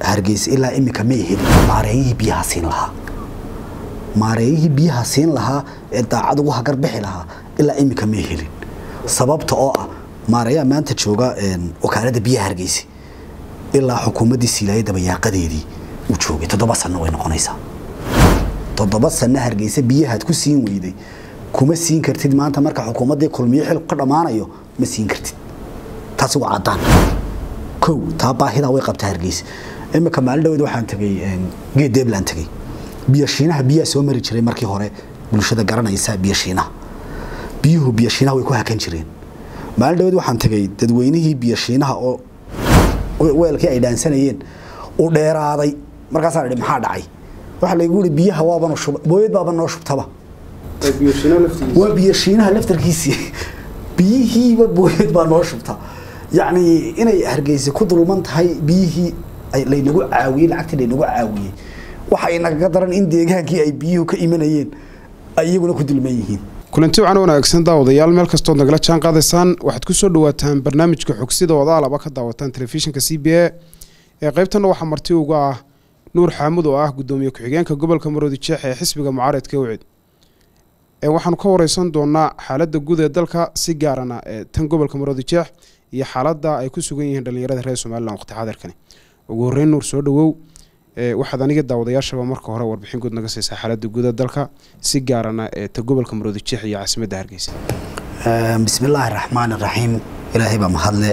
hargeysa ilaa imika may helin maareeyihii biyaha siin lahaa maareeyihii biyaha siin lahaa ee daacad ugu hagar bixi lahaa ilaa imika may helin sababta oo ah maareeyaha maanta jooga wakaalada biyaha hargeysa ilaa xukuumaddii siilaaye dabayaaqadeedii uu joogay toddoba sanno way noqonaysaa toddoba sanno hargeysa biyahaad ku siin weyday kuma siin kartid maanta marka xukuumaddii kulmiyo xilku ka dhammaanayo ma siin kartid taasi waa caddaan kow taa baahidaa way qabtaa hargeysa imika maalin dhaweed waxaan tegay geed deebland tegay biyashiinaha biyaha soo mari jiray markii hore bulshada garanaysa biyashiinaha biyuhu biyashiinaha way ku hakan jireen maalin dhaweed waxaan tegay dadweynihii biyashiinaha oo weelkii ay dhaansanayeen u dheeraaday markaasaan idhi maxaa dhacay waxaa laygu yidhi biyaha waabanu shuba booyad baaba noo shubtaba waa biyashiinaha laftarkiisii biyihiiba booyad baa noo shubta yacni inay hargeysa ku dulman tahay biyihii laynagu caawiyey lacagtii laynagu caawiyey waxa inagaga daran in deegaankii ay biyuhu ka imanayeen ay iyaguna ku dulman yihiin kulanti wacan wanaagsan daawadayaal meel kastood nagala jaan qaadaysaan waxaad ku soo dhawaataan barnaamijka xogsida wadaalaba ka daawataan telefishinka c b a ee qaybtanna waxaa marti uga ah nuur xaamud oo ah gudoomiye ku-xigeenka gobolka maroodi jeex ee xisbiga mucaaradka wcid waxaanu ka wareysan doonaa xaaladda guud ee dalka si gaarana ee tan gobolka maroodi jeex iyo xaaladda ay ku sugan yihiin dhallinyarada reer somalilan waqti xaadirkani ugu horreyn nuur soo dhawow waxaad aniga daawadayaashaba marka hore warbixin guud naga siisaa xaaladda guuda dalka si gaarana ee ta gobolka maroodi jeex iyo caasimadda hargeysa bismi illaahi raxmaan iraxiim ilaahay baa mahadle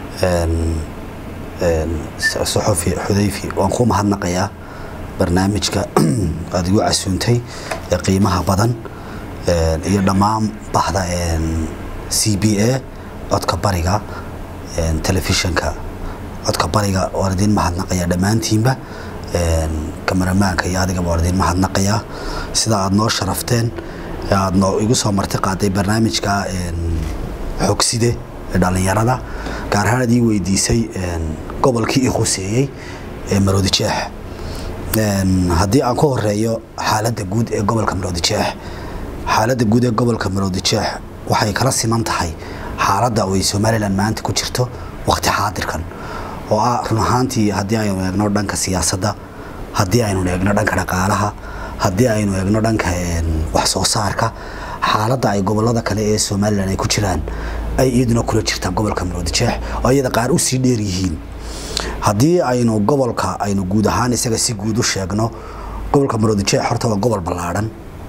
saxofi xudayfi waan kuu mahadnaqayaa barnaamijka aada igu casuuntay ee qiimaha badan iyo dhammaan bahda c b a codka bariga telefishinka codka bariga waan idiin mahadnaqayaa dhammaantiinba kamaramaanka iyo adigaba waan idiin mahadnaqayaa sida aada noo sharafteen aada noo igu soo marti qaaday barnaamijka xogside ee dhallinyarada gaar ahaan ad ii weydiisay gobolkii i khuseeyey ee maroodi jeex haddii aan ku horeeyo xaaladda guud ee gobolka maroodi jeex xaaladda guud ee gobolka maroodi jeex waxay kala siman tahay xaaladda ay somalilan maanta ku jirto waqti xaadirkan oo ah run ahaantii haddii aynu eegno dhanka siyaasadda haddii aynu eegno dhanka dhaqaalaha haddii aynu eegno dhanka wax soo saarka xaaladda ay gobolada kale ee somalilan ay ku jiraan ay iyaduna kula jirtaa gobolka maroodi jeex oo iyada qaar usii dheer yihiin haddii aynu gobolka aynu guud ahaan isaga si guud u sheegno gobolka maroodi jeex horta waa gobol ballaadhan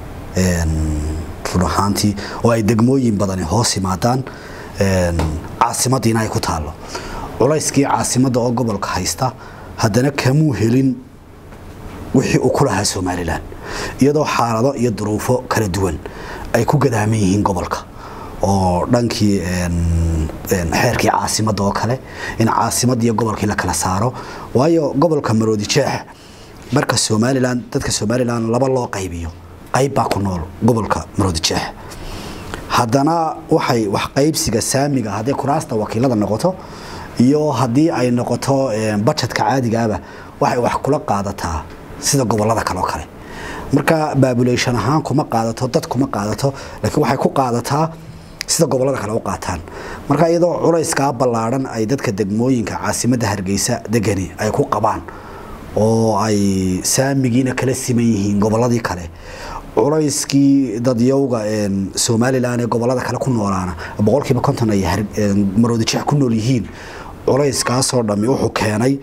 run ahaantii oo ay degmooyin badani hoos yimaadaan caasimadiina ay ku taallo culayskii caasimadda oo gobolka haysta haddana kamuu helin wixii uu ku lahaa somalilan iyadoo xaalado iyo duruufo kala duwan ay ku gadaaman yihiin gobolka oo dhankii xeerkii caasimadda oo kale in caasimadda iyo gobolkii la kala saaro waayo gobolka maroodi jeex marka somalilan dadka somalilan laba loo qaybiyo qayb baa ku nool gobolka maroodi jeex haddana waxay wax qaybsiga saamiga hadday kuraasta wakiilada noqoto iyo haddii ay noqoto bajetka caadigaaba waxay wax kula qaadataa sida gobolada kale oo kale marka baabulation ahaan kuma qaadato dad kuma qaadato laakiin waxay ku qaadataa sida gobolada kale u qaataan marka iyadoo culayskaa ballaadhan ay dadka degmooyinka caasimadda hargeysa degani ay ku qabaan oo ay saamigiina kala siman yihiin goboladii kale culayskii dadyowga somalilan ee gobolada kale ku noolaana boqolkiiba konton ay maroodi jeex ku nool yihiin culayskaasoo dhammi wuxuu keenay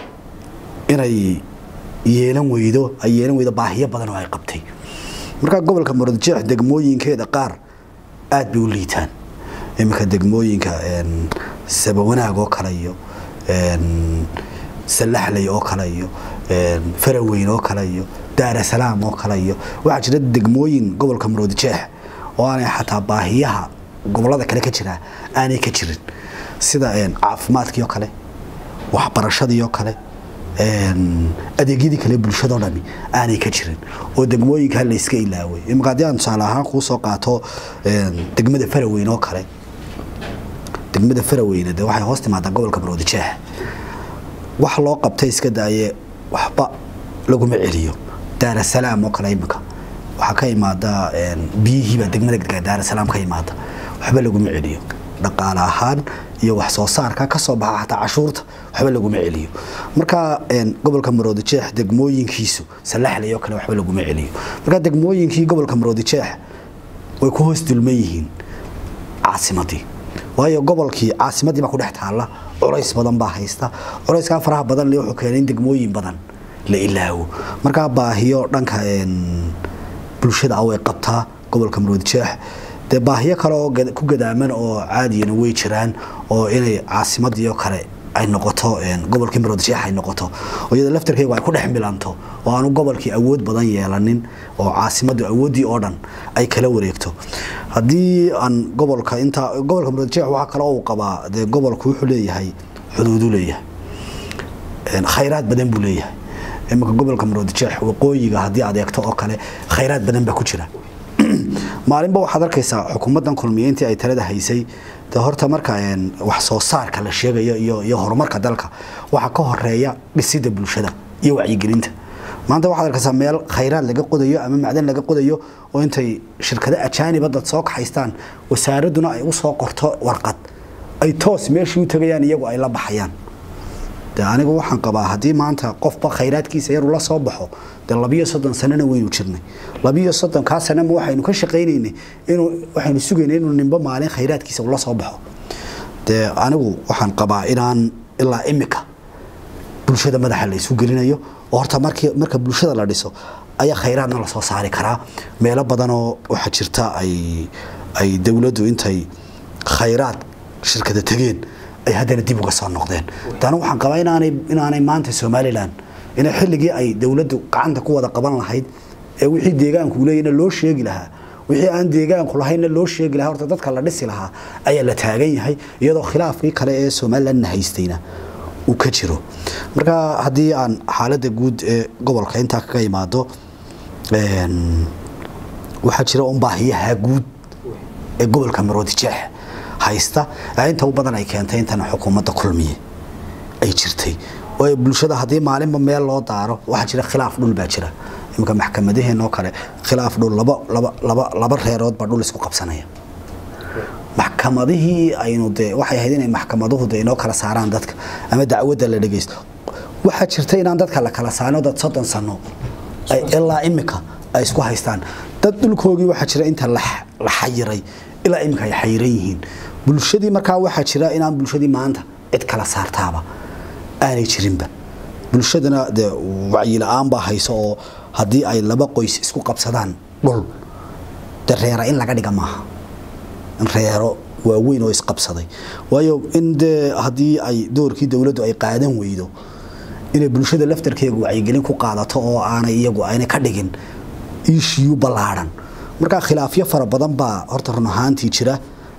inay yeelan weydo ay yeelan weydo baahiyo badan oo ay qabtay marka gobolka maroodi jeex degmooyinkeeda qaar aad bay u liitaan iminka degmooyinka sabawanaag oo kale iyo sallaxley oo kale iyo faraweyn oo kale iyo daarasalaam oo kale iyo waxaa jira degmooyin gobolka maroodi jeex oo aanay xataa baahiyaha gobolada kale ka jiraa aanay ka jirin sida caafimaadkii oo kale waxbarashadii oo kale adeegyadii kale bulshadao dhami aanay ka jirin oo degmooyinkaa layska ilaaway imika haddii aan tusaale ahaan kuu soo qaato degmada faraweyn oo kale degmada faraweyne de waxay hoos timaadaa gobolka maroodi jeex wax loo qabtay iska daaye waxba laguma celiyo daarasalaam oo kale imika waxaa ka imaada biyihiibaa degmada daarasalaam ka imaada waxba laguma celiyo dhaqaale ahaan iyo wax soo saarka ka soo baxa xataa cashuurta waxba laguma celiyo marka gobolka maroodijeex degmooyinkiisu salaxlay oo kale waxba laguma celiyo marka degmooyinkii gobolka maroodijeex way ku hoos dulman yihiin caasimadii waayo gobolkii caasimadii baa ku dhex taalla culays badan baa haysta culayskaa faraha badan le wuxuu keenay in degmooyin badan la ilaawo markaa baahiyo dhanka bulshada ah way qabtaa gobolka maroodijeex dee baahiyo kale oo ku gadaaman oo caadiyana way jiraan oo inay caasimadii oo kale ay noqoto gobolkii maroodijeex ay noqoto oo iyada laftarkeegu ay ku dhex milanto oo aanu gobolkii awood badan yeelanin oo caasimadu awooddii oo dhan ay kala wareegto haddii aan gobolka intaa gobolka maroodijeex waxaa kale uu qabaa dee gobolku wuxuu leeyahay xuduudu leeyahay khayraad badan buu leeyahay iminka gobolka maroodijeex waqooyiga haddii aad eegto oo kale khayraad badan baa ku jira maalinba waxaad arkaysaa xukuumaddan kulmiyeyntii ay talada haysay de horta marka wax soo saarka la sheegayo iyo iyo horumarka dalka waxaa ka horeeya dhisida bulshada iyo wacyigelinta maanta waxaad arkaysaa meel khayraad laga qodayo ama macdan laga qodayo oo intay shirkado ajaaniba dad soo kaxaystaan wasaaraduna ay u soo qorto warqad ay toos meeshii u tagayaan iyagu ay la baxayaan de anigu waxaan qabaa haddii maanta qofba khayraadkiisa yaru la soo baxo dee labiyo soddon sanana waynu jirnay labiyo soddonkaa sanama waxaynu ka shaqaynaynay inuu waxaynu sugaynay inuu nimbo maalin khayraadkiisa ula soo baxo dee anigu waxaan qabaa inaan ilaa imika bulshada madaxa la isu gelinayo oo horta markii marka bulshada la dhiso ayaa khayraadna lasoo saari karaa meelo badanoo waxaa jirta ay ay dowladdu intay khayraad shirkada tegeen ay haddana dib uga soo noqdeen taana waxaan qabaa inaanay inaanay maanta somalilan inay xilligii ay dowladdu gacanta ku wada qaban lahayd ee wixii deegaanku leeyahna loo sheegi lahaa wixii aan deegaanku lahaynna loo sheegi lahaa horta dadka la dhisi lahaa ayaa la taagan yahay iyadoo khilaafkii kale ee somalilandna haystayna uu ka jiro marka haddii aan xaaladda guud ee gobolka intaa kaga imaado waxaa jira un baahiyaha guud ee gobolka maroodijeex haysta inta u badan ay keentay intana xukuumadda kulmiye ay jirtay waayo bulshada haddii maalinba meel loo daaro waxaa jira khilaaf dhul baa jira iminka maxkamadaheenoo kale khilaaf dhul laba laba laba laba reerood baa dhul isku qabsanaya maxkamadihii aynu dee waxay ahayd inay maxkamaduhu dee inoo kala saaraan dadka ama dacwadda la dhegeysto waxaa jirta inaan dadka la kala saarno dad soddon sano ilaa imika ay isku haystaan dad dhulkoogii waxaa jira inta la xayiray ilaa imika ay xayiran yihiin bulshadii markaa waxaa jira inaan bulshadii maanta cid kala saartaaba aanay jirinba bulshadana dee wacyi-la-aan baa hayso oo haddii ay laba qoys isku qabsadaan dhul de reera in laga dhiga maaha in reero waaweyn oo isqabsaday waayo in dee haddii ay doorkii dowladdu ay qaadan weydo inay bulshada laftarkeega wacyigelin ku qaadato oo aanay iyagu aanay ka dhigin iishiyu ballaadhan markaa khilaafyo fara badan baa horta run ahaantii jira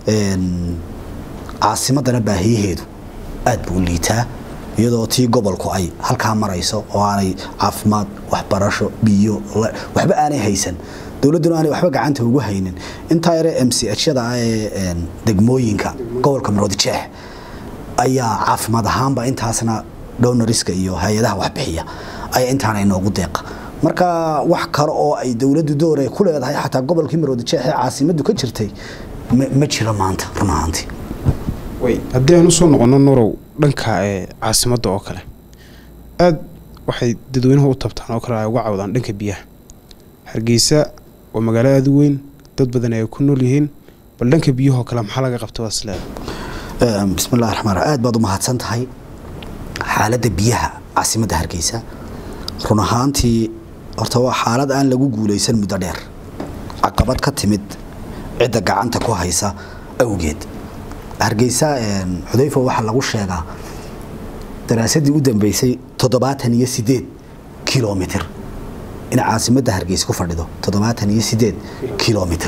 caasimadana baahiyaheedu aad buu liitaa iyadoo tii gobolku ay halkaa marayso oo aanay caafimaad waxbarasho biyo waxba aanay haysan dowladduna aanay waxba gacanta ugu haynin intaa yare m c hyada ah ee degmooyinka gobolka maroodijeex ayaa caafimaad ahaanba intaasna downariska iyo hay-adaha waxbixiya ayaa intaana inoogu deeqa marka wax kale oo ay dowladdu door ay ku leedahay xataa gobolkii maroodijeex ee caasimaddu ka jirtay ma jiro maanta run ahaantii haddii aan usoo noqono nurow dhanka ee caasimadda oo kale aada waxay dadweynuhu u tabtaan oo kale ay uga cawdaan dhanka biyaha hargeysa waa magaalo aada u weyn dad badan ay ku nool yihiin bal dhanka biyahoo kale maxaa laga qabta waa isleeda bismi llahi raxmaan aad baad u mahadsan tahay xaaladda biyaha caasimadda hargeysa run ahaantii horta waa xaalad aan lagu guulaysan muddo dheer caqabad ka timid cidda gacanta ku haysa awgeed hargeysa xudayfa waxaa lagu sheegaa daraasadii u dambeysay toddobaatan iyo sideed kilomitr in caasimadda hargeysa ku fadhido toddobaatan iyo sideed kilomitr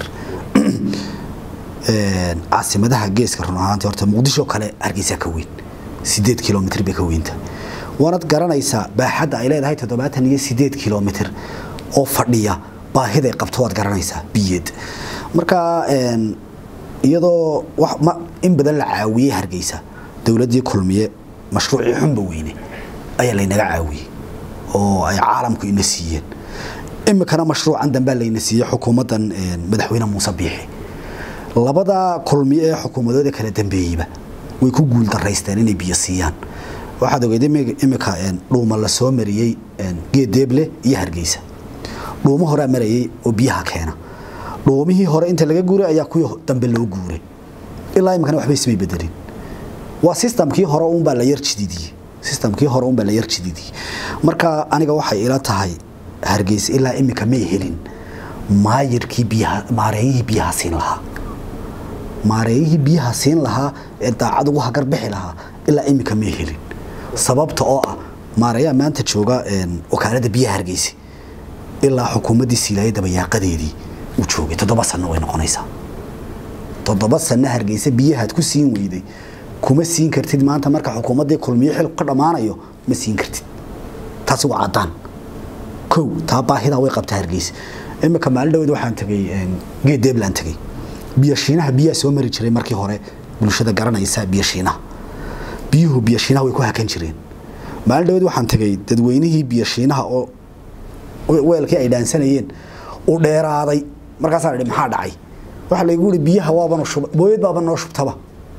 caasimadaha geeska run ahaantii horta muqdisho kale hargeysa ka weyn sideed kilomitr bay ka weynta waanad garanaysaa baaxadda ay leedahay toddobaatan iyo sideed kilomitr oo fadhiya baahiday qabto waad garanaysaa biyeed marka iyadoo in badan la caawiyey hargeysa dowladdii kulmiye mashruucii xunba weyne ayaa laynaga caawiyey oo ay caalamku ina siiyeen imikana mashruucan dambea layna siiyey xukuumaddan madaxweyne muuse biixi labada kulmiye ee xukuumadooda kala dambeeyeyba way ku guul daraysteen inay biyo siiyaan waxaad ogeed imika dhuuma la soo mariyey geedeeble iyo hargeysa dhuumo horea marayey oo biyaha keena dhuumihii hore inta laga guuray ayaa kuwii dambe loo guuray ilaa imikana waxba ismay bedelin waa sistamkii hore uunbaa la yar jididiyey sistamkii hore uunbaa la yar jididiyey marka aniga waxay ila tahay hargeysa ilaa imika may helin maayirkii biyaha maareeyihii biyaha siin lahaa maareeyihii biyaha siin lahaa ee daacad ugu hagarbixi lahaa ilaa imika may helin sababta oo ah maareeyaha maanta jooga wakaalada biyaha hargeysa ilaa xukuumaddii siilaaye dabayaaqadeedii uu joogay toddoba sanno way noqonaysaa toddoba sanno hargeysa biyahaad ku siin weyday kuma siin kartid maanta marka xukuumaddii kulmiyo xilku ka dhammaanayo ma siin kartid taasi waa caddaan kow taa baahidaa way qabtaa hargeysa imika maalin dhaweed waxaan tegay geed deebland tegay biyashiinaha biyaha soo mari jiray markii hore bulshada garanaysa biyashiinaha biyuhu biyashiinaha way ku hakan jireen maalin dhaweed waxaan tegay dadweynihii biyashiinaha oo weelkii ay dhaansanayeen u dheeraaday markaasaan idhi maxaa dhacay waxaa laygu ihi biyaha waabanu shuba booyad baaba noo shubtaba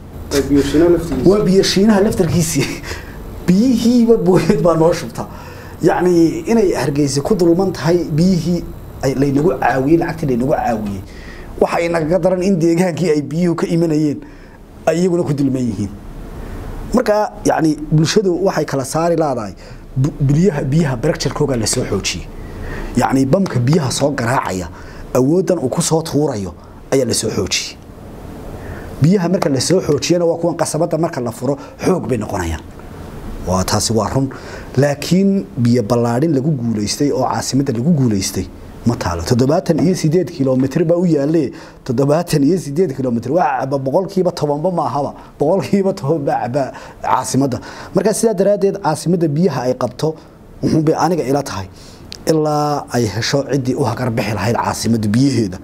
waa biyashiinaha laftarkiisii biyihiiba booyad baa noo shubta yacni inay hargeysa ku dulman tahay biyihii laynagu caawiyey lacagtii laynagu caawiyey waxa inagaga daran in deegaankii ay biyuhu ka imanayeen ay iyaguna ku dulman yihiin marka yacni bulshadu waxay kala saari laadahay biyaha biyaha barakjarkooga lasoo xoojiyey yacni bamka biyaha soo garaacaya awooddan uu ku soo tuurayo ayaa lasoo xoojiyey biyaha marka lasoo xoojiyana waa kuwan qasabadda marka la furo xoog bay noqonayaan waa taasi waa run laakiin biyo ballaadhin lagu guulaystay oo caasimadda lagu guulaystay ma taalo toddobaatan iyo sideed kilomitr baa u yaale toddobaatan iyo sideed kilomitr waa caba boqolkiiba tobanba maahaba boqolkiiba toban baa caba caasimadda marka sidaa daraaddeed caasimadda biyaha ay qabto wuxuunbay aniga ila tahay ilaa ay hesho ciddii u hagarbixi lahayd caasimadda biyaheeda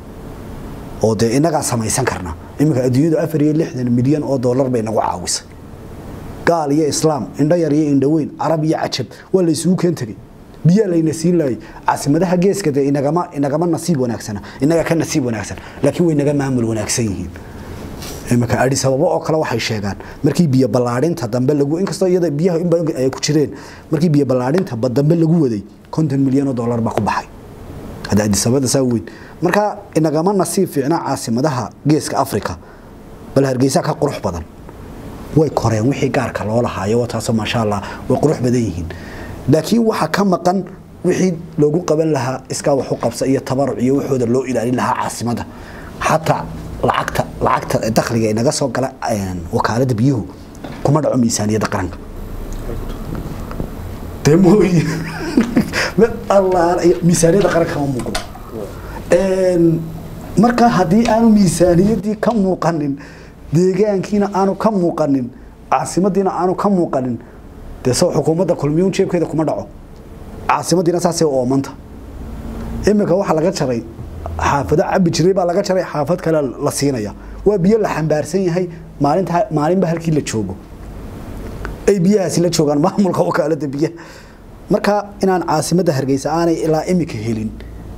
oo dee innagaa samaysan karna iminka adduunyadu afar iyo lixdan milyan oo dollar bay nagu caawisay gaal iyo islaam indho yar iyo indho weyn carab iyo cajab waa la isugu keen tegey biyaa layna siin laayay caasimadaha geeska dee inagama inagama nasiib wanaagsana inaga ka nasiib wanaagsan laakiin way naga maamul wanaagsan yihiin imika adis ababa oo kale waxay sheegaan markii biyo ballaadhinta dambe lagu inkastoo iyada biyaha in badan ay ku jireen markii biyo ballaadhinta dambe lagu waday konton milyan oo dollar baa ku baxay hadda adis ababada saa weyn marka inagama nasiib fiicna caasimadaha geeska africa bal hargeysa ka qurux badan way koreen wixii gaarka loo lahaayo taasoo maasha allah way qurux badan yihiin laakiin waxa ka maqan wixii loogu qaban lahaa iskaa wax u qabsa iyo tabaruc iyo waxooda loo ilaalin lahaa caasimada xataa lacagta lacagta dakhliga inaga soo gala wakaalada biyuhu kuma dhaco miisaaniyadda qaranka dee mooyi miisaaniyadda qaranka ma muuqdo marka haddii aanu miisaaniyaddii ka muuqanin deegaankiina aanu ka muuqanin caasimadiina aanu ka muuqanin dee soo xukuumadda kulmiyuun jeebkeeda kuma dhaco caasimadiina saasay oomanta iminka waxaa laga jaray xaafado cabi jiray baa laga jaray xaafad kale la siinaya waa biyo la xambaarsan yahay maalinta maalinba halkii la joogo ay biyahaasi la joogaan maamulka wakaalada biyaha marka inaan caasimadda hargeysa aanay ilaa imika helin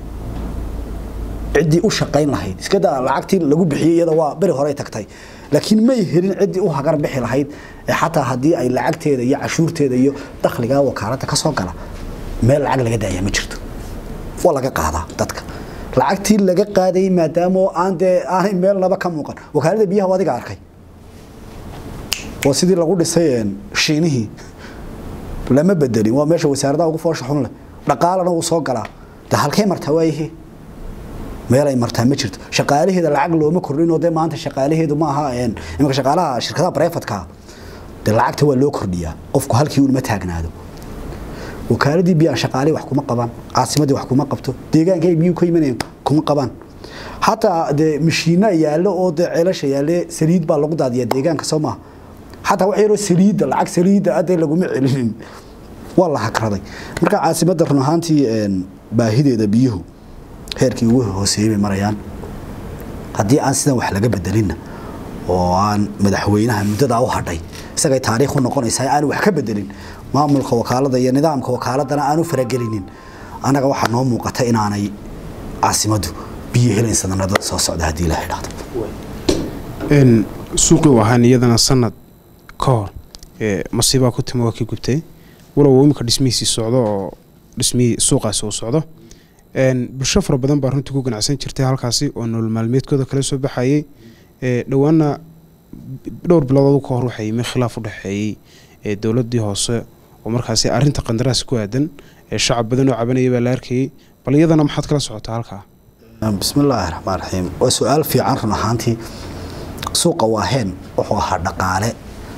ciddii u shaqayn lahayd iskadaa lacagtii lagu bixiyey iyada waa beri horey tagtay laakiin may helin ciddii u hagar bixi lahayd ee xataa haddii ay lacagteeda iyo cashuurteeda iyo dakhligaa wakaaladda ka soo gala meel lacag laga daayaa ma jirto waa laga qaadaa dadka lacagtii laga qaadayay maadaama aan dee aanay meel laba ka muuqan wakaalada biyaha adiga arkay waa sidii lagu dhisay shiinihii lama bedelin waa meesha wasaaradaha ugu foosha xun leh dhaqaalana wuu soo galaa de halkay martaa waayihii meel ay martaa ma jirto shaqaalaheeda lacag looma kordhin oo dee maanta shaqaalaheedu ma aha iminka shaqaalaha shirkadaha brefatka dee lacagta waa loo kordhiyaa qofku halkii unma taagnaado wakaaladii biyaha shaqaalihii wax kuma qabaan caasimadii wax kuma qabto deegaanka ay biyuhu ka imanayaan kuma qabaan xataa dee mashiina yaallo oo dee ceelasha yaalle saliid baa lagu daadiyaa deegaanka soo maaha xataa wax yaroo saliidda lacag saliidda adee laguma celinin waa la hakraday marka caasimadda run ahaantii baahideeda biyuhu heerkii ugu hooseeyey bay marayaan haddii aan sidan wax laga bedelinna oo aan madaxweynaha muddadaa u hadhay isagay taariikh u noqonaysaa aan wax ka bedelin maamulka wakaalada iyo nidaamka wakaaladana aanu faragelinin annaga waxaa noo muuqata inaanay caasimaddu biyo helayn sanadada soo socda haddii la idhaahdo suuqii u ahaan iyadana sanad ka hor masiibaa ku timi waa kii gubtay walow imika dhismihiisii socdo oo dhismihii suuqaasi uu socdo bulsho fara badan baa runtii ku ganacsan jirtay halkaasi oo nolol maalmeedkooda kala soo baxayay dhowaana dhowr bilood ka hor waxaa yimi khilaaf u dhexeeyey dowladii hoose oo markaasi arinta qandaraas ku aadan shacab badan oo cabanaya baa la arkayay bal iyadana maxaad kala socotaa halkaa bismillaahi raxmaan raxiim waa su-aal fiican run ahaantii suuqa waaheen wuxuu ahaa dhaqaale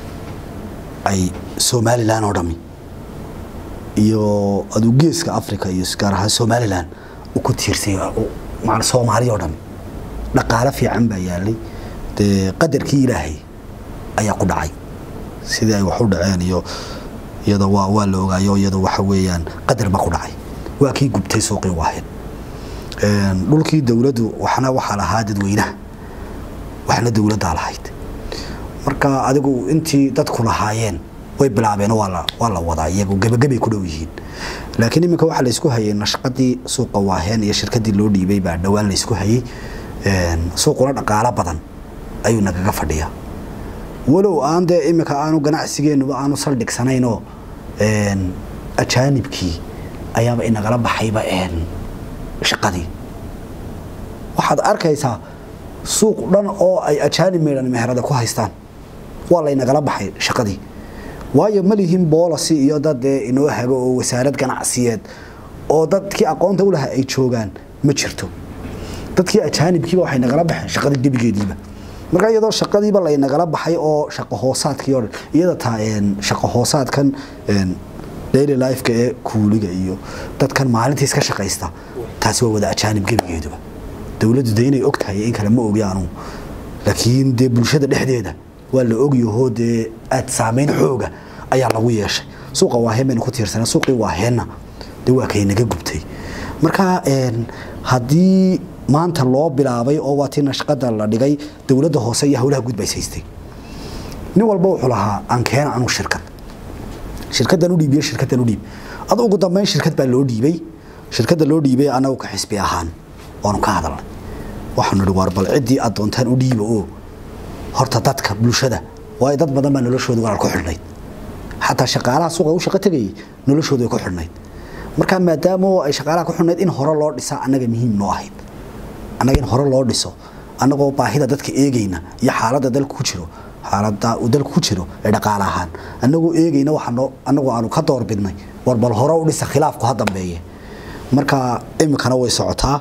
ay somalilan oo dhami iyo aduu geeska africa iyo gaar ahaan somalilan u ku tiirsay soomaaliya oo dhami dhaqaale fiican baa yaalay dee qadarkii ilaahay ayaa ku dhacay sidii ay wax u dhaceen iyo iyada waa waa la ogaayo iyada waxa weeyaan qadar baa ku dhacay waa kii gubtay suuqii waaheen dhulkii dowladdu waxna waxaa lahaa dadweynaha waxna dowladdaa lahayd marka adigu intii dadku lahaayeen way bilaabeen waa la wadaa iyagu gebagabay ku dhow yihiin laakiin iminka waxaa laysku hayay nashqadii suuqa waaheen iyo shirkadii loo dhiibay baa dhowaan laysku hayay suuquna dhaqaalo badan ayuu nagaga fadhiyaa walow aan dee iminka aanu ganacsigeenuba aanu saldhigsanaynoo ajaanibkii ayaaba inagala baxayba shaqadii waxaad arkaysaa suuq dhan oo ay ajaanib meydhan meherada ku haystaan waa laynagala baxay shaqadii waayo ma lihin boolasi iyo dad dee inoo hago oo wasaarad ganacsiyeed oo dadkii aqoonta u lahaa ay joogaan ma jirto dadkii ajaanibkiiba waxay nagala baxeen shaqadii gebigeediiba marka iyadoo shaqadiiba laynagala baxay oo shaqo hoosaadkii oo dhan iyada taa shaqo hoosaadkan daily lifeka ee kuuliga iyo dadkan maalintii iska shaqaysta taasi waa wada ajaanib gebigeeduba dowladdu de inay og tahay in kale ma ogi anugu laakiin dee bulshada dhexdeeda waa la ogyahoo dee aad saamayn xooga ayaa lagu yeeshay suuqa waaheen baynu ku tiirsana suuqii waaheenna dee waa kay naga gubtay marka haddii maanta loo bilaabay oo waa tii nashqada la dhigay dowladda hoose iyo howlaha guud bays haystay nin walba wuxuu lahaa aan keena anuu shirkad shirkaddan u dhiibiyo shirkaddan u dhiib adu ugu dambeyn shirkad baa loo dhiibay shirkadda loo dhiibay anagu ka xisbi ahaan waanu ka hadalnay waxaanu idhi waar bal ciddii aad doontaan u dhiiba oo horta dadka bulshada waayo dad badan baa noloshooda walaal ku xidhnayd xataa shaqaalaha suuqa u shaqo tegayay noloshooda way ku xidhnayd marka maadaama ay shaqaalaha ku xidhnayd in hore loo dhisaa annaga muhiim noo ahayd annaga in hore loo dhiso annagoo baahida dadka eegayna iyo xaaladda dalka ku jiro xaaladda uu dalka ku jiro ee dhaqaale ahaan annagoo eegayna waxaanoo annagoo aanu ka doorbidnay war bal hore u dhisa khilaafku ha dambeeye marka iminkana way socotaa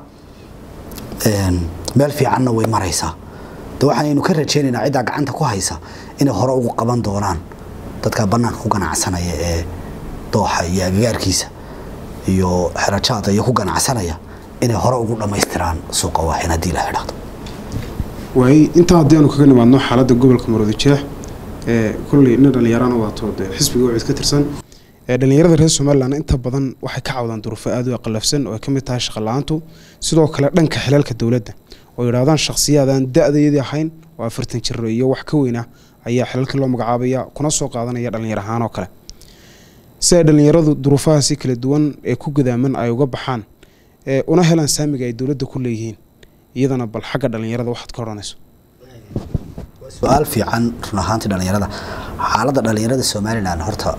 meel fiicanna way maraysaa de waxaanaynu ka rajaynaynaa ciddaa gacanta ku haysa inay hore ugu qaban doonaan dadka bannaanka ku ganacsanaya ee dooxa iyo agagaarkiisa iyo xerajaada iyo ku ganacsanaya inay hore ugu dhammaystiraan suuqa waaxin haddii la idhaahdo waay intaa haddii aanu kaga nimaadno xaaladda gobolka maroodi jeex ee kolley ina dhallinyarana waato dee xisbiga wacid ka tirsan dhalinyarada reer somalilan inta badan waxay ka cawdaan duruufo aad u qalafsan oo ay ka mid tahay shaqa la-aantu sidoo kale dhanka xilaalka dowladda oo yidhahdaan shakhsiyaadaan da-dayadii ahayn oo afartan jiro iyo wax ka weyn ah ayaa xilalkii loo magacaabaya kuna soo qaadanaya dhallinyar ahaan oo kale si ay dhallinyaradu duruufahaasi kala duwan ee ku gadaaman ay uga baxaan una helaan saamiga ay dowladda ku leeyihiin iyadana bal xagga dhallinyarada waxaad ka odhanayso su-aal fiican run ahaantii dhallinyarada xaaladda dhallinyarada somalilan horta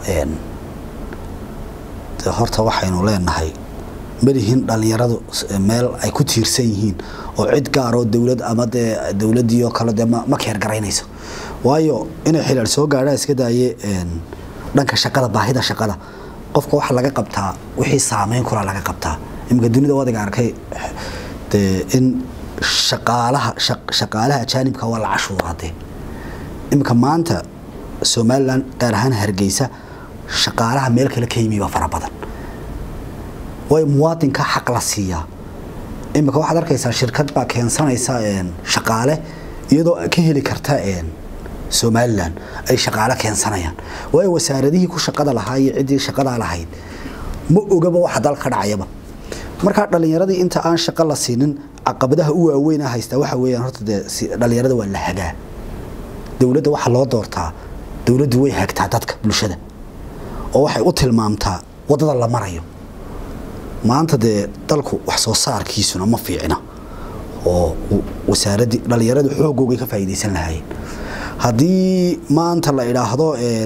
horta waxaynu leenahay malihin dhallinyaradu meel ay ku tiirsan yihiin oo cid gaaroo dowlad ama dee dowladdii oo kale dee ma keergaraynayso waayo inay xilaal soo gaadhaan iska daaye dhanka shaqada baahida shaqada qofka waxaa laga qabtaa wixii saameyn kula laga qabtaa iminka dunida wadiga arkay dee in shaqaalaha shaqaalaha ajaanibka waa la cashuuraa dee iminka maanta somalilan gaar ahaan hargeysa shaqaalaha meel kale ka yimi baa fara badan way muwaadinka xaq la siiyaa iminka waxaad arkaysaa shirkad baa keensanaysa shaqaale iyadoo ka heli karta somalilan ay shaqaale keensanayaan waayo wasaaradihii ku shaqada lahaa iyo ciddii shaqadaa lahayd ma ogaba waxa dal ka dhacayaba markaa dhallinyaradii inta aan shaqo la siinin caqabadaha u waaweyn haystaa waxa weeyaan horta dee dhallinyarada waa la hagaa dowladda waxaa loo doortaa dowladdu way hagtaa dadka bulshada oo waxay u tilmaamtaa waddada la marayo maanta dee dalku wax soo saarkiisuna ma fiicina oo wasaaraddii dhallinyaradu xoogoogay ka faa'iidaysan lahaayeen haddii maanta la idhaahdo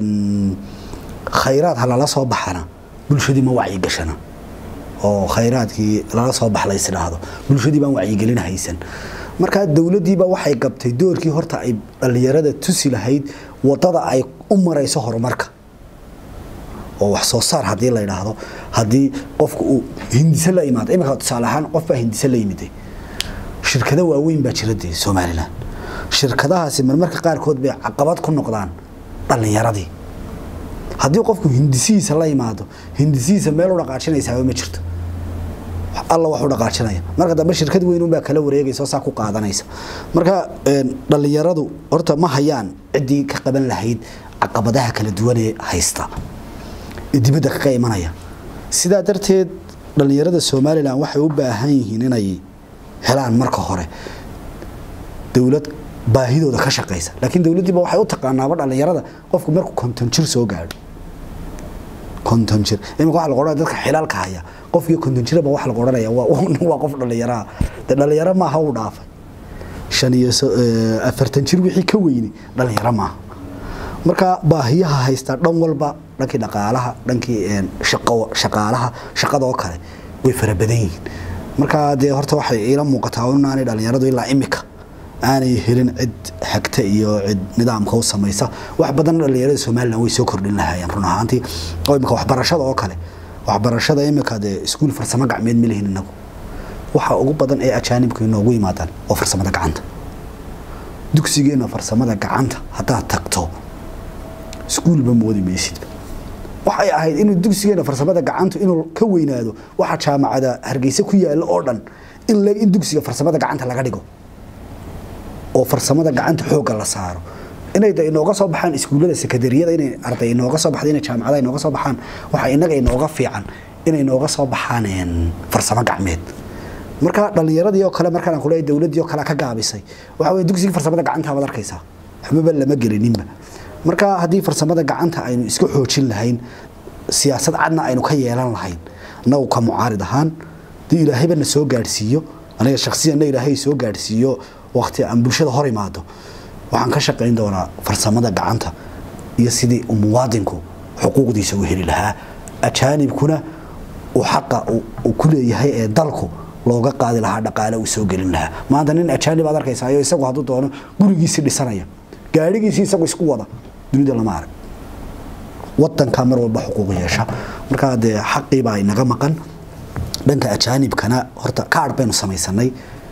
khayraad ha lala soo baxana bulshadii ma wacyigashana oo khayraadkii lala soo bax lays idhaahdo bulshadii baan wacyigelin haysan markaa dowladdiiba waxay gabtay doorkii horta ay dhallinyarada tusi lahayd wadada ay u marayso horumarka oo wax soo saar haddii la idhaahdo haddii qofku uu hindise la imaado iminka tusaale ahaan qof baa hindise la yimiday shirkado waaweyn baa jira dee somalilan shirkadahaasi marmarka qaarkood bay caqabad ku noqdaan dhallinyaradii haddii qofku hindisihiisa la imaado hindisihiisa meel u dhaqaajinaysaaba ma jirto alla wax u dhaqaajinaya marka dambe shirkad weyn unbaa kala wareegaysa oo saa ku qaadanaysa marka dhallinyaradu horta ma hayaan ciddii ka qaban lahayd caqabadaha kala duwan ee haysta ee dibadda kaga imanaya sidaa darteed dhallinyarada somalilan waxay u baahan yihiin inay helaan marka hore dowlad baahidooda ka shaqaysa laakiin dowladdiiba waxay u taqaanaaba dhallinyarada qofku markuu konton jir soo gaadho konton jir iminka waxa lagu odhanaya dadka xilaalka haya qofkii konton jiraba waxa lagu odhanaya waa qof dhallinyaraha dee dhallinyaro maaha uu dhaafay shan iyo afartan jir wixii ka weyni dhallinyaro maaha marka baahiyaha haystaa dhan walba dhankii dhaqaalaha dhankii shaqaalaha shaqada oo kale way fara badan yihiin marka dee horta waxay iila muuqataa inaanay dhallinyaradu ilaa imika aanay helin cid xagta iyo cid nidaamka u samaysa wax badan dhallinyarada somalilan way soo kordhin lahaayeen run ahaantii oo imika waxbarashada oo kale waxbarashada imika dee iskuul farsamo gacmeed ma lihin inagu waxa ugu badan ee ajaanibka inoogu yimaadaan oo farsamada gacanta dugsigeena farsamada gacanta haddaad tagto iskuulba moodi maysidba waxay ahayd inuu dugsigeena farsamada gacantu inuu ka weynaado waxa jaamacada hargeysa ku yaala oo dhan in in dugsiga farsamada gacanta laga dhigo oo farsamada gacanta xoogga la saaro inay da inooga soo baxaan iskuullada sekadariyada inay arday inooga soo baxdo inay jaamacada inooga soo baxaan waxaa inaga inooga fiican inay inooga soo baxaan farsamo gacmeed marka dhallinyaradii oo kale markaan ku leeyahay dowladdii oo kale ka gaabisay waxa weeye dugsigii farsamada gacanta baad arkaysaa waxbaba lama gelininba marka haddii farsamada gacanta aynu iska xoojin lahayn siyaasad cadna aynu ka yeelan lahayn annagu ka mucaarid ahaan dii ilaahayba na soo gaadhsiiyo aniga shakhsiyanna ilaahay soo gaadhsiiyo waqti aan bulshada hor imaado waxaan ka shaqayn doonaa farsamada gacanta iyo sidii uu muwaadinku xuquuqdiisa u heli lahaa ajaanibkuna uu xaqa uu ku leeyahay ee dalku looga qaadi lahaa dhaqaale uu soo gelin lahaa maanta nin ajaanib aad arkaysayo isagu hadduu doono gurigiisii dhisanaya gaadhigiisii isagu isku wada dunida lama arag wadanka mar walba xuquuq yeesha markaa dee xaqiibaa inaga maqan dhanka ajaanibkana horta kaadh baynu samaysanay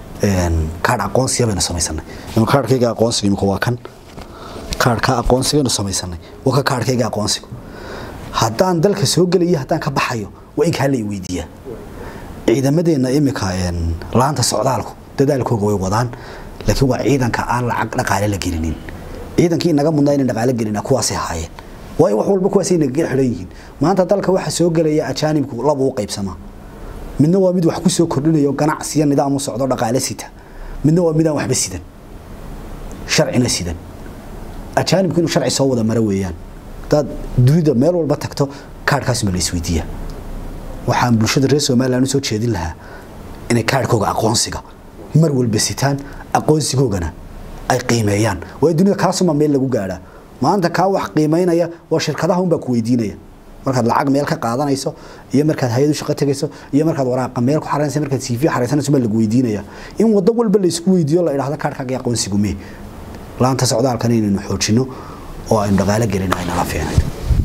kaadh aqoonsiya baynu samaysanay kaadhkayga aqoonsiga imika waa kan kaadhka aqoonsigaynu samaysanay waa ka kaadhkayga aqoonsigu haddaan dalka soo gelayo haddaan ka baxayo waa in kaa la weydiiyaa ciidamadeenna imika laanta socdaalku dadaalkooga way wadaan laakiin waa ciidanka aan lacag dhaqaale la gelinin ciidankii inaga mudnaa inay dhaqaale gelina kuwaasay haayeen waayo wax walba kuwaasay nagaga xidhan yihiin maanta dalka waxa soo gelaya ajaanibku laba u qaybsamaa midna waa mid wax ku soo kordhinayo ganacsiya nidaam u socdo dhaqaale sita midna waa midaan waxba sidan sharcina sidan ajaanibku inuu sharci soo wada mara weeyaan hadaad dunida meel walba tagto kaadhkaasuma la isweydiiyaa waxaan bulshada reer somalilan usoo jeedin lahaa inay kaadhkooga aqoonsiga mar walba sitaan aqoonsigoogana ay qiimeeyaan waayo dunida kaasuma meel lagu gaadhaa maanta kaa wax qiimaynaya waa shirkadaha unbaa ku weydiinaya markaad lacag meel ka qaadanayso iyo markaad hay-adu shaqo tegayso iyo markaad waraaqa meel ku xaraysa markaad cv xaraysanayso baa lagu weydiinaya in wado walba la isku weydiiyo la idhaahdo kaadhkaaga aqoonsigu mee laanta socdaalkan inaynu xoojino oo aynu dhaqaalo gelin aynala fiicnayd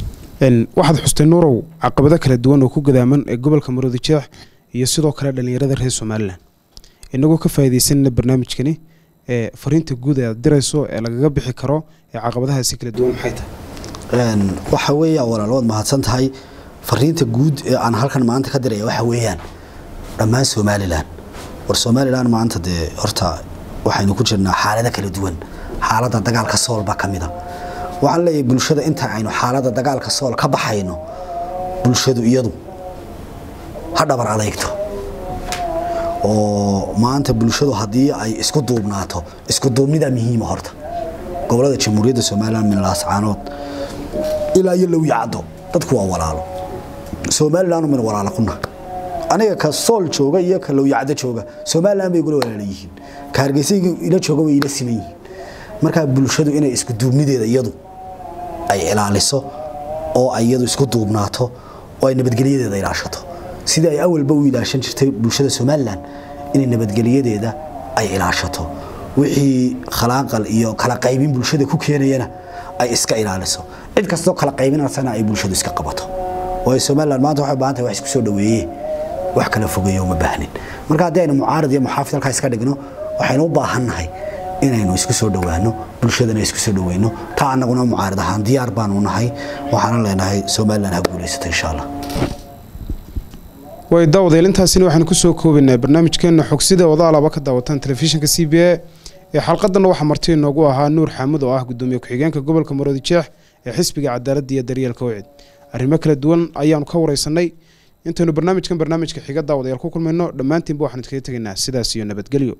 waxaad xustay nuurow caqabado kala duwan oo ku gadaaman ee gobolka maroodi jeex iyo sidoo kale dhallinyarada reer somalilan inagoo ka faa'iidaysanana barnaamijkani ee fariinta guud ee aad dirayso ee lagaga bixi karo ee caqabadahaasi kala duwan maxay tahay waxa weeyaan walaal waad mahadsan tahay fariinta guud ee aan halkan maanta ka diraya waxa weeyaan dhammaan somalilan war somalilan maanta dee horta waxaynu ku jirnaa xaalado kala duwan xaaladda dagaalka sool baa ka mid a waxaan leeyahay bulshada inta aynu xaaladda dagaalka sool ka baxayno bulshadu iyadu ha dhabar adeegto oo maanta bulshadu haddii ay isku duubnaato isku duubnida muhiima horta gobolada jamhuuriyadda somalilan minlaascaanood ilaa iyo low yacdo dadku waa walaalo somalilan min walaalo kuna aniga ka sool jooga iyo ka low yacdo jooga somalilan bay igula walaala yihiin ka hargeysa ila jooga way ila siman yihiin markaa bulshadu inay isku duubnideeda iyadu ay ilaaliso oo ay iyadu isku duubnaato oo ay nabadgelyadeeda ilaashato sidii ay awalba u ilaashan jirtay bulshada somalilan inay nabadgelyadeeda ay ilaashato wixii khalaaqal iyo kala qaybin bulshada ku keenayana ay iska ilaaliso cid kastoo kala qaybinaysana ay bulshadu iska qabato waayo somalilan maanta waxay u baahan tahay wax isku soo dhaweeye wax kala fogeeyo uma baahnin marka haddii aynu mucaarad iyo muxaafid halkaa iska dhigno waxaynu u baahannahay inaynu isku soo dhowaano bulshadana isku soo dhoweyno taa annaguna mucaarad ahaan diyaar baanu nahay waxaana leenahay somalilan ha guulaysato insha allah way daawadayaal intaasina waxaanu kusoo koobaynaa barnaamijkeena xogsida odaalaba ka daawataan telefishinka c b a ee xalqadanna waxaa marti inoogu ahaa nuur xaamud oo ah gudoomiye ku-xigeenka gobolka maroodi jeex ee xisbiga cadaaladda iyo daryeelka wicid arrimo kala duwan ayaanu ka wareysanay intaynu barnaamijkan barnaamijka xiga daawadayaal ku kulmayno dhammaantiinba waxaan iskaga tegaynaa sidaas iyo nabadgelyo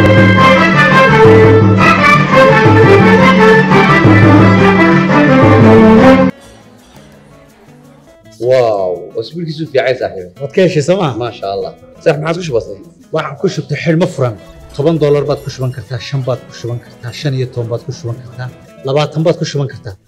واو اسبوعك في عايز صاحبي waad ka heshay sooma ما شاء الله صح ما عاد وش بصير waxaan ku shubtay xidhmo furan toban doolar baad ku shuban kartaa shan baad ku shuban kartaa shan iyo toban baad ku shuban kartaa labaatan baad ku shuban kartaa